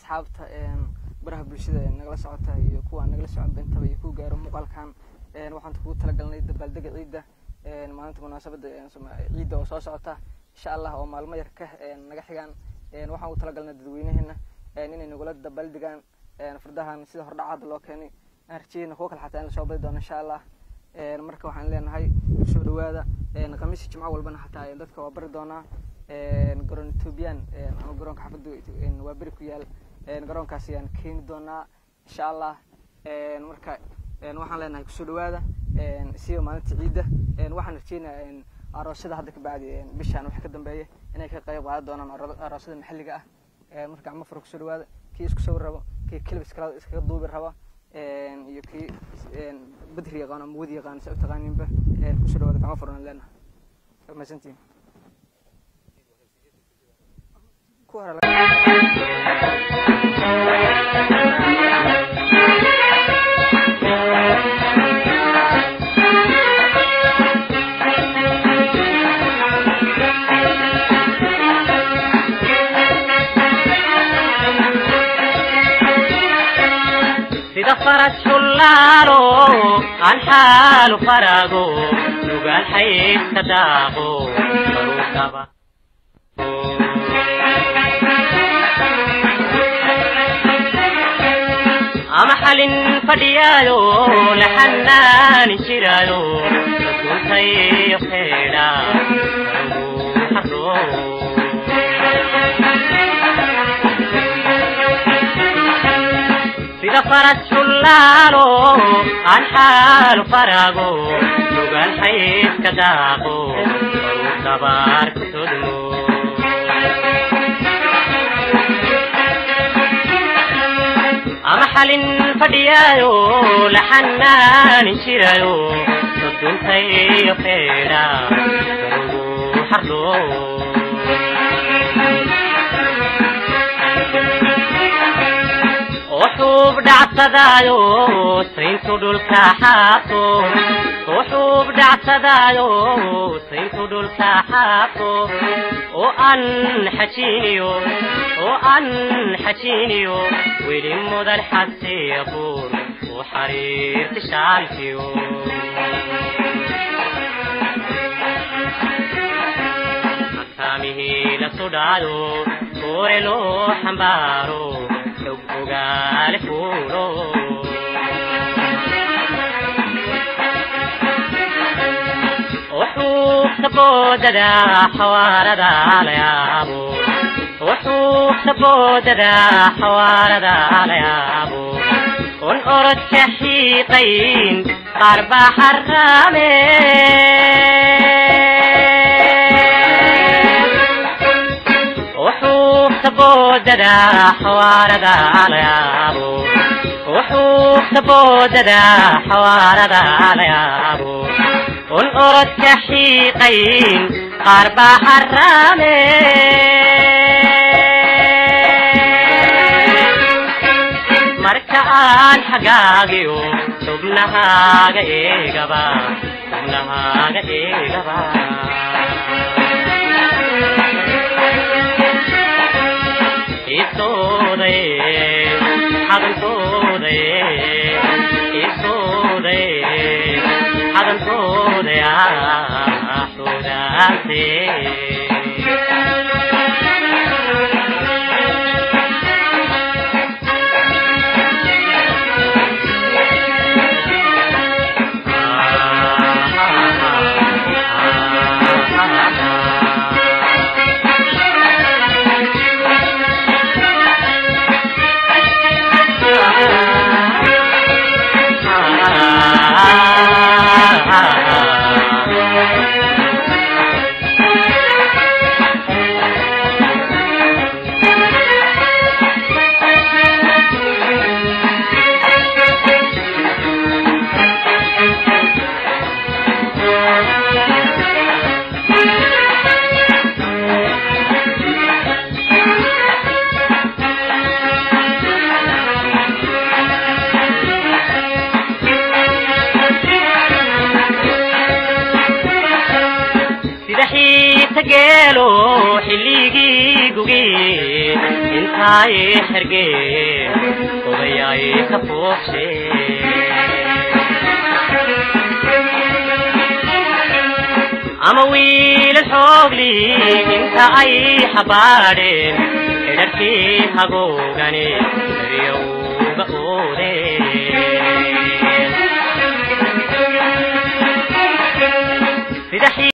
asxaabta baraha bulshada ee nagala socota iyo kuwa aan nagala socon bentaba iyo ku gaaro muuqaalkan waxaan kugu talagalnay dabaaldega ciidda maalinta munaasabadda ciidda oo soo socota insha allah oo maalmo yar ka naga xigaan waxaan ugu talagalnay dadweynaheena inay nagula dabaaldegaan fardahan sida hordhacaada loo keenay aan rajeyna kuwa kale xataa in lasoo badi doono insha allah marka waxaan leenahay kusoo dhawaada khamiisi jimco walbana xataa dadka waa bari doonaa garoon ethoobiyan ama garoonka xafadda waa beri ku yaal garoonkaas ayaan keeni doonaa insha allah marka waxaan leenahay kusoo dhawaada siba maalinta ciidda waxaan rajeynayaa aroosyada hadda ka bacdi bishaan waxa ka dambeeya inay ka qayb qaadan doonaan aroosyada maxalliga ah marka gacmo fura kusoo dhawaada kii isku sawir rabo kii kelib iskala iskaga duubi raba iyo kii badri yaqaan ama wadi yaqaan sa u taqaaninba kusoo dhawaada gacmo furan leenahay mahadsantiin ku hore sida faras shullaalo aan xaalu farago nugaal xaydka daaqo baruukaba ama xalin fadhiyaayo la xanaani jiraayo rasuulkayo xeedha barugu sida faras shullaalo aan xaalu farago nugaal xaydka daaqo baruu dabaar ku todmo ama xalin fadhiyaayo la xanaani jirayo soduntayo xeedha barugu xardho وحوب دعسدايو سينتو دولكا حاطو وحوب دعسدايو سينتو دولكا حاطو وأن حشينيو وأن حشينيو ويلي مدر حسي يقول وحرير تشالكيو مكامه لسودايو كورلو حمبارو ogaale fuulo wuxuu saboodada xawaarada la yaabo wuxuu saboodada xawaarada la yaabo un orodka xiiqayn qaar baa xaraame saboodada xawaarada la yaabo wuxuu saboodada xawaarada la yaabo un orodka xiiqayn qaar baa xaraame marka aan xagaagiyo xubnahaaga eegaba xubnahaaga eegaba gugii intaay xergeen odayaay ka fuuqshe ama wiilal xoogli inta ay xabaadheen xidharkii hagoogane daryowga oodeen